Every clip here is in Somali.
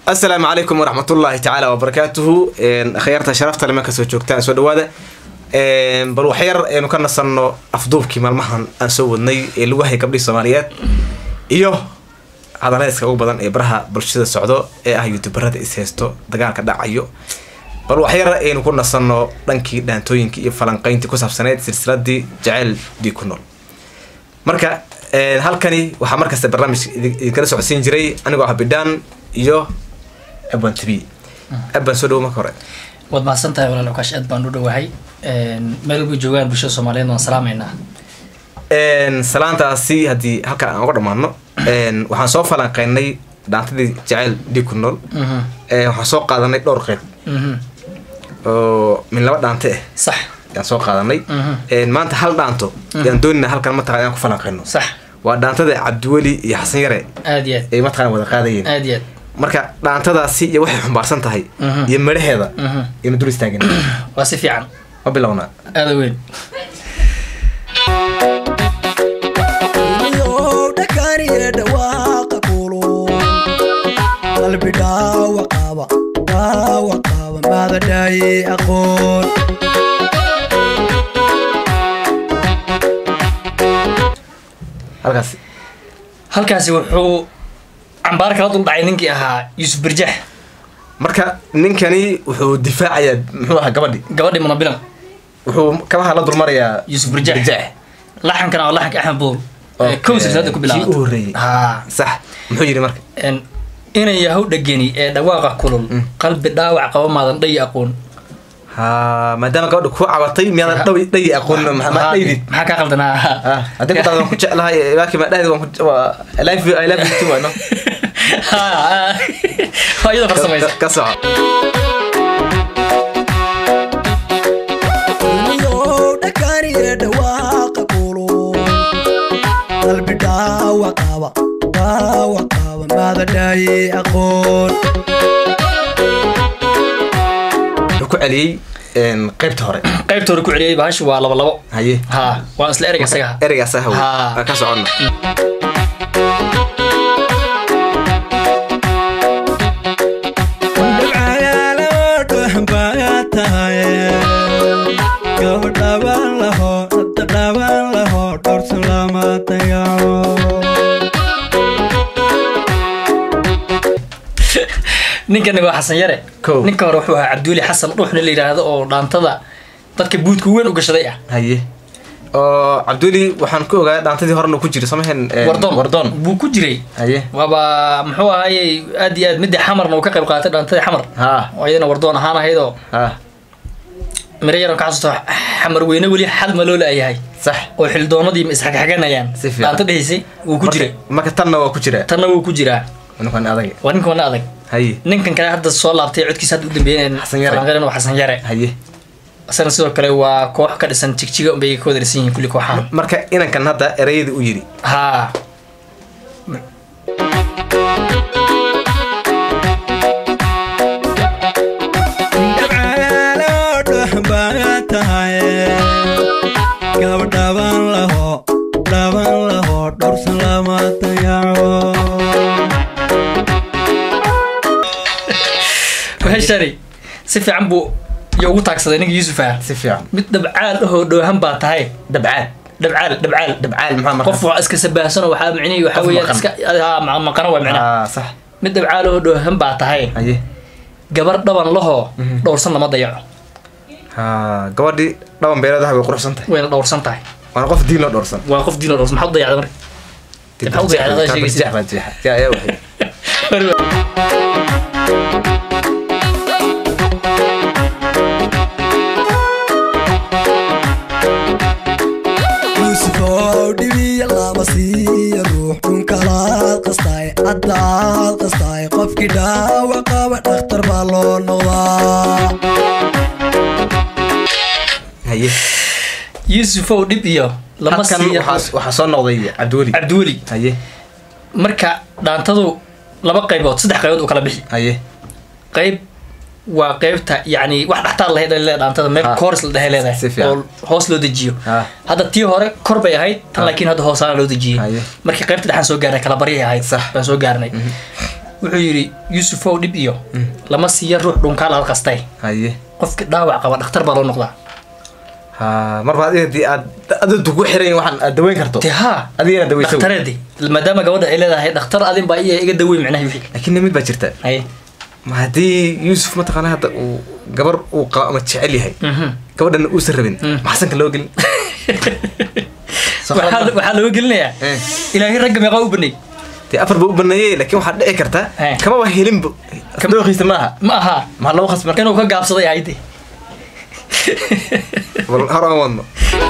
asalaamu calaykum waraxmatullaahi tacaala wabarakaatuhu akhyaarta sharafta lema kasoo joogtaan soo dhawaada bal waxyar aynu ka nasanno afduubkii maalmahan aan soo wadnay ee lagu hayay gabdhihii soomaaliyeed iyo hadaleyska ugu badan ee baraha bulshada socdo ee ah youtuberada is haysto dagaalka dhacayo bal waxyar aynu ku nasanno dhankii dhaantooyinkii iyo falanqeyntii ku saabsaneyd silsiladii jaceyl dii ku nool marka halkani waxaa markasta barnaamij idinkala socodsiin jiray anigoo ah bidhaan iyo aban tv aban soo dhawo marka hore waad mahadsan tahay walaal ukaash aad baan u dhowahay meel walba joogaan bulshada soomaaliyeed waan salaamaynaa salaantaasi haddii halka aan uga dhammaano waxaan soo falanqeynay dhaantadii jaceyl dhig ku nool waxaan soo qaadanay dhowr qeyb oo min laba dhaante ah sax yaan soo qaadanay maanta hal dhaanto yaan doonina halkan mataqan inaan ku falanqeyno sax waa dhaantada cabdiweli iyo xasan yare aad iyo aad ay mataqan wada qaadayeen aad iyo aad marka dhaantadaasi iyo waxay xumbaarsan tahay iyo midhaheeda iyanu dul istaagin waa si fiican ma bilownaa aada weyn dhakaniye dhawaaqa kulun qalbi dhaawaqaba dhaawaqaba maadadhaaye aqoon halkaasi halkaasi wuxuu cambaar kala dul dhacay ninkii ahaa yuusuf birjax marka ninkani wuxuu difaacayaa muxuu ahaa gabadhi gabadhii munabilan wuxuu kabaha la dulmarayaa yuusuf birjax laxankana waa laxanka axmed bool Okay. kow silsilada ku Kii u horreeyey. bilaabantay ha sax muxuu yidhi marka inay yahow dhegeni ee dhawaaqa kulul qalbi dhaawac qaba maadan dhayi aqoon ha maadaama gabadha ku cabatay miyaadan dhawi dhayi aqoon ma dhaydid maxaa kaa qaldanaa haddii ku waan ku jeclahay laakiin ma dhahdi waan ku waa I love you I love you too waa no waa iyadoo farsamaysa ka soco Yow dhakaniye dhawaaqa kulun qalbi dhaawaqaba dhaawaqaba maadadhaaye aqoon wuxuu ku celiyey qaybta hore qaybta hore ku celiyay bahashu waa laba labo haye ha waa isla ereyga isaga ereygaas ah Ha. aan ka soconna ninkani waa xasan yare Kow. ninka hore wuxuu ahaa cabduuli xasan dhuuxna la yidhaahdo oo dhaantada dadka buudka weyn u gashaday ah haye oo cabduli waxaan ku ogaa dhaantadii horena ku jira samaheen wardoon wardoon buu ku jiray haye waaba muxuu ahaayey aad iyo aad midii xamarna uu ka qayb qaatay dhaantadii xamar ha oo iyadana wardoon ahaan ahaydoo ha miro yaron ka xasuusto xamar weyne weli xal ma loo laayahay sax oo xildoonadii isxagxaganayaan Si fiican. dhaanta dhihisay wuu ku jiray marka tanna waa ku jira tanna wuu ku jiraa ninkan adag waa ninka wana adag haye ninkan kale hadda soo laabtay codkiisa hadda u dambeeyeen Xasan Yare. falanqeyn waa xasan yare haye isagana sidoo kale waa koox ka dhisan jigjiga unbay ka wadarsan yihiin kulli kooxahan marka inankan hadda ereyadii u yidhi haa gabdhaban laho dhaban laho dhowrsan lama dayaco waheshari si fiican buu iyo ugu taagsaday ninka yuusuf ah si fiican mid dhabcaal ahoo dhoohan baa tahay dabcaad dhabcaal dhabcaal dabcaal maxaa marka qof waa iska sabaahsan oo waxaa micnihi waxaa Qof weeyaan maqan. iska haa, ma- maqana waa micnaha ah sax mid dhabcaal ahoo dhoohan baa tahay haye gabar dhaban lahoo dhowrsan lama dayaco ha gabadhii dhaban beeladaha way quruxsan tahay wayna dhowrsan tahay waana qof diin loo dhowrsan waa qof diin oo dhowrsan maxaa u dayacday marka Maxaa u dayacday adaa sheegaysa? jeex baa jeexa yaa yaa waxay yuusufow dhibiya lama siiya ruux dhunkalaad qastaay caddaad qastaay qofkii dhaawac qaba dhakhtar baa loo noqdaa haye yuusufow dhib iyo lama halkan siiya waxaa waxaa soo noqday cabdiweli cabdiweli haye marka dhaantadu laba qaybood saddex qaybood u kala bixi haye qayb waa qaybta yani wax dhaxtaar lahayd ay leedahay dhaantada meel Ha. koors la dhehe Si leedahay fiican. oo hoos loo dejiyo Ha. hadda tii hore kor bay ahayd tan Ha. laakiin hadda hoosaana loo dejiyey Haye. markii qaybta dhexaan soo gaarnay kala baryay ahayd Sax. baan soo gaarnay wuxuu yidhi yuusufow dhib iyo lama siiya ruux dhunkaal aad qastay haye qofki dhaawac qaba dhakhtar baa loo noqdaa ha marba adiga hadii aad adadu ku xiran waxaan aad daweyn karto dee haa adigana daweysa dhakhtareedi maadaama gabadha ay leedahay dhakhtar adin baa iya iga daweyn micnaha wixii laakiin mid baa jirta haye ma haddii yuusuf mataqaana hadda uu gabar uu qabo ama jecel yahay Mhm. gabadhana uusan rabin Mm. maxsanka loo gelin Soo waxaa qalad ma- waxaa looga gelinayaa Eh. ilaahay ragga meeqaa u banay dee afar ba u baneeyey laakiin waxaa dhici karta Eh. kamaba helinba dooqiisa maaha ma aha maxaa loo khasban inuu ka gaabsaday ayde bal hor aan wadno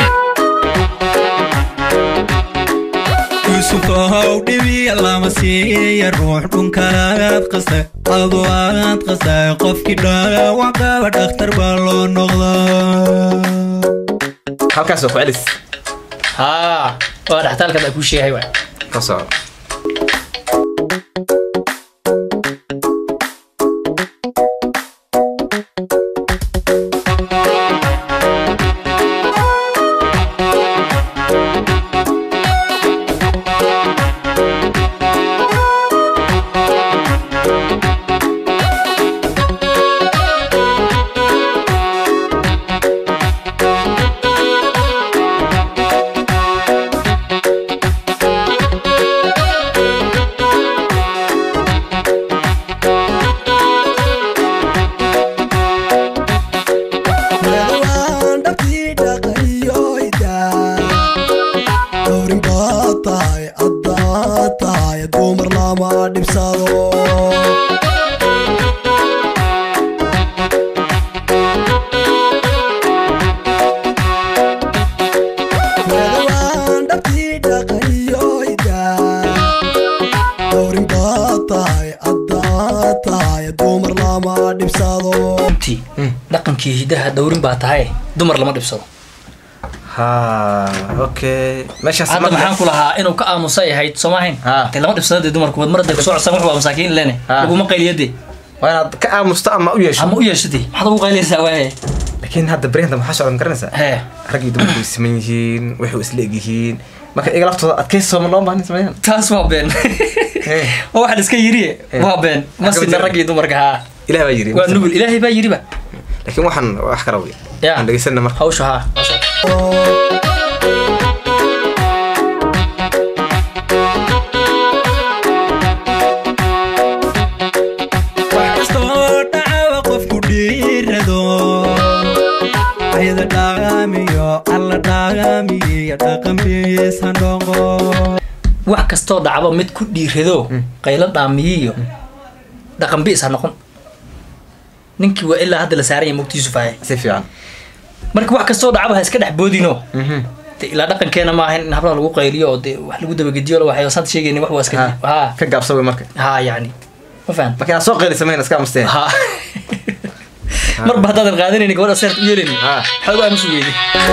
yuusufow dhibiya lama siiya ruux dhunkalaad qastay adu aad qastay qofkii dhaawac qaba dhakhtar baa loo noqdaa halkaas waa ku celis haa waa dhaxtaalkan aa kuu sheegay waay ka soco Waan dhabtii dhaqayoyda Dowrin baad tahay addaad tahay dumar lama dhibsado Waan dhabtii dhaqayoyda Dowrin baad tahay addaad tahay dumar lama dhibsado runtii dhaqankii hidaha dhowrin baa tahay dumar lama dhibsado ha okay meeshaas hadda marka- maxaan ku lahaa inuu ka aamusay ahayd soo maahayn Ha. dee lama dhibsado dee dumarku wad mar hadday kusoo codsan wax waa masaakiin lene Ha. laguma qayliyade waa inaad ka aamusto ama u yeesho ama u yeeshade maxaad ugu qayliyaysaa waaye laakiin hadda beryanta maxaa socda ma garanaysaa hee raggii dumarku way siman yihiin waxay isla eg yihiin marka iyaga laftooda adkaysi sooma loo baahan sameeyaan taas waa been Eh. waa waxaan iska yiriye Eh. waa been ma Xagga sina jira. raggii dumarka haa ilaah baa yiri waa nugul ilaahay baa yiriba laakiin waxaan wax kala wey Ya. aan dhegeysana marka hawsha haa wax kastoo dhacawa qofku dhiirado ayada dhaaqaamiyo alla dhaaqaamiyo dhaqanbiis handhonqo wax kastoo dhacba mid ku dhiirado qaylo dhaamiyiyo dhaqan bi'is ha noqon ninkii waa ilaa hadda la saaran yahay mogtiisu faaye si fiican marka wax kastoo dhacba ha iska dhex boodino Mhm. de ilaa dhaqankeena ma ahayn in hablaha lagu qayliyo oo de wax lagu dabagediyo waxay saad sheegayni wax waa iska Ha. ha ka gaabsa wey marka ha yani ma fahan marka inaad soo qeylisa mayna iska amustee ha marba haddaadan qaadanayni gabadha seert u yeelani Ha. maxaad u aamusu weyday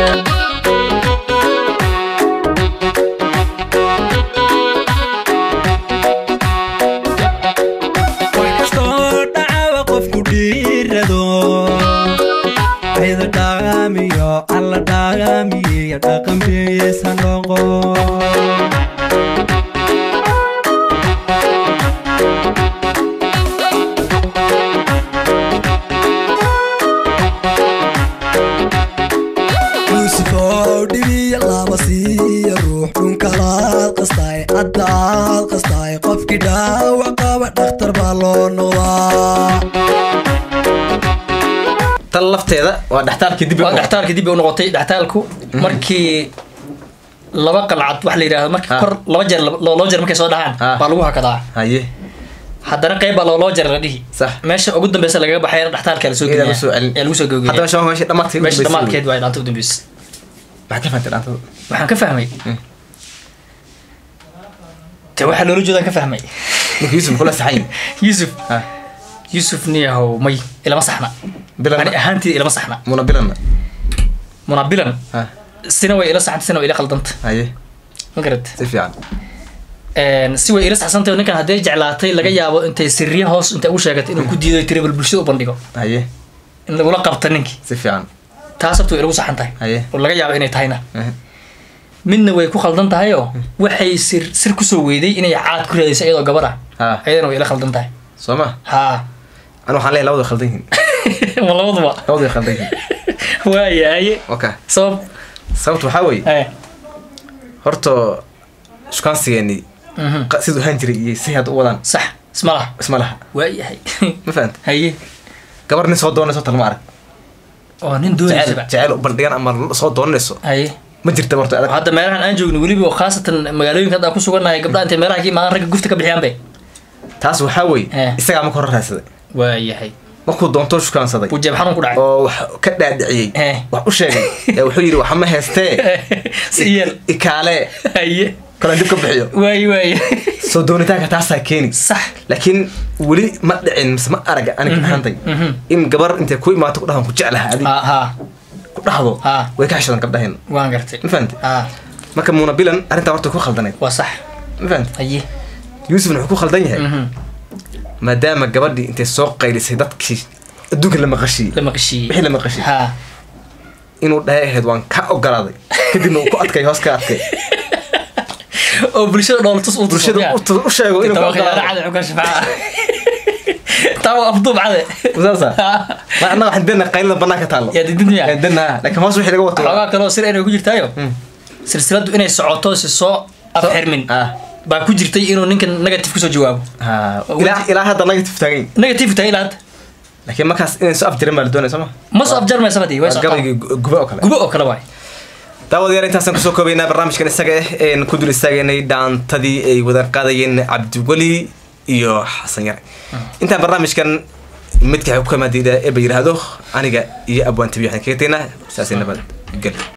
wax kastoo dhacawa qofku dhiirado ayada dhaaqaamiyo alla dhaaqaamiyo dhaqanbiis handhonqo yuusufow dhibiya lama siiya ruux dhunkalaad qastay addaad qastay qofkii dhaawac qaba dhakhtar baa loo noqdaa tan lafteeda waa dhextaalkii dib waa dhextaalka dib bay u noqotay dhextaalku markii laba qalcad wax la yidhahdo markii Ha. kor laba jeer loo loo jeer markay soo dhahaan Ha. baa lagu hakadaa haye haddana qayb baa loo loo jeer la dhihi Sax. meesha ugu dambeysa lagaga baxayna dhextaalka lasoo Iyada geliyaa lagu soo celin. ee lagu soo hadda gogeliya meesha waa meesha dhamaadkeed meesha dhamaadkeed waa dhaanta u dambeysa maxaa ka fahantay dhaantada waxaan ka fahmay te waxaa loola jeedaan ka fahmay ninka yuusuf kula saxayn yuusuf ha yuusuf niyahow may ilama saxna bilan ani ahaantii ilama saxna muna bilan munabilan ha sina way ila saxanta sina way ila qaldanta haye ma garat si fiican si way ila saxsantay oo ninkan hadday jeclaatay laga yaabo intay sirriya hoos intay ugu sheegatay inuu ku diido tiribal bulshada u bandhigo haye in lagula qabta ninkii si fiican taas horta way ilagu saxan tahay haye oo laga yaabo inay tahayna eh, midna way ku khaldan tahay oo waxay sir sir kusoo weyday inay caad ku raadayso iyadoo gabar ah ha iyadana way ila khaldan tahay soo ma haa anu waxaan leeyahay labada way khaldan yihiin ma labaduba labada way khaldan yihiin waayahaye okay sabab sababta waxaa weeye eh horta shukaansigeeni mhm. qa- siduu ahaan jiray iyo si hadda u wadaan sax isma laha isma laha waayahay ma fahanta haye gabar nin soo doonayso talma arag oo nin jecel doonaysaba jecel u bandhigan ama soo doonayso haye ma jirta horta adag hadda meelahan aan joogno weliba oo khaasatan magaalooyinka hadda aan ku sugannahay gabdhaha intay meelaha ka imaadaan ragga gufta ka bixiyaan bay taas waxaa weeye Eh. isagaa marka hore raadsaday waayahay markuu doonto shukaansaday uu jeeb xanuun ku dhacay oo wax ka dhaadhiciyey Eh. wax u sheegay ee wuxuu yidhi waxa ma heestee si yeel ikaalee haye kale dib ka bixiyo waaye waaye soo doonitaanka taasaa keeni sax laakiin weli ma dhicin mise ma arag aniga ahantay mhm. in gabar intay ku imaato ku dhahan ku jeclaha adig haa haa ku dhahdo Ah. way ka xishodan gabdhaheen waan gartay ma fahamte haa marka muuna bilan arrintaa horta ku khaldanayd waa sax ma fahamte haye yuusufna wuxuu ku khaldan yahay mhm. maadaama gabadhii intay soo qaylisay dadkii adduunka la maqashiyey la maqashiiyey wixii la maqashiyey haa inuu dhahay ahayd waan ka ogolaaday kadibna uu ku adkay hoos ka adkay oo bulshada dhoolatus u bulshada u tu- u sheego inuu ka khiyaano ogolaaday cade xukan shafaaca taa waa afduub cade saasa ma annaga waxaan dena qaylada banaanka taallo yaa didid miya dena laakiin hoos wixii laga wato waa- xoogaa kaloo sir inay ku jirtaayo Mm. silsiladu inay socoto si soo afxirmin ah baa ku jirtay inuu ninkan negative kusoo jawaabo ha ilaa ilaa hadda negative taagan yahay. negative tahay ilaa hadda laakiin markaas inay soo afjiran baa la doonaya soo ma ma soo afjarmaysa badii way waa socotaa gabaygii gu- gube oo kale gubo oo kale waay daawadayaal intaasaan kusoo koobaynaa barnaamijkan isaga ah een ku dul istaageynay dhaantadii ay wada qaadayeen cabdiweli iyo xasan yare intaan barnaamijkan midka xukumadida eba yidhaahdo aniga iyo abwaan tabi waxaan kaga tegnaa saasay nabad gel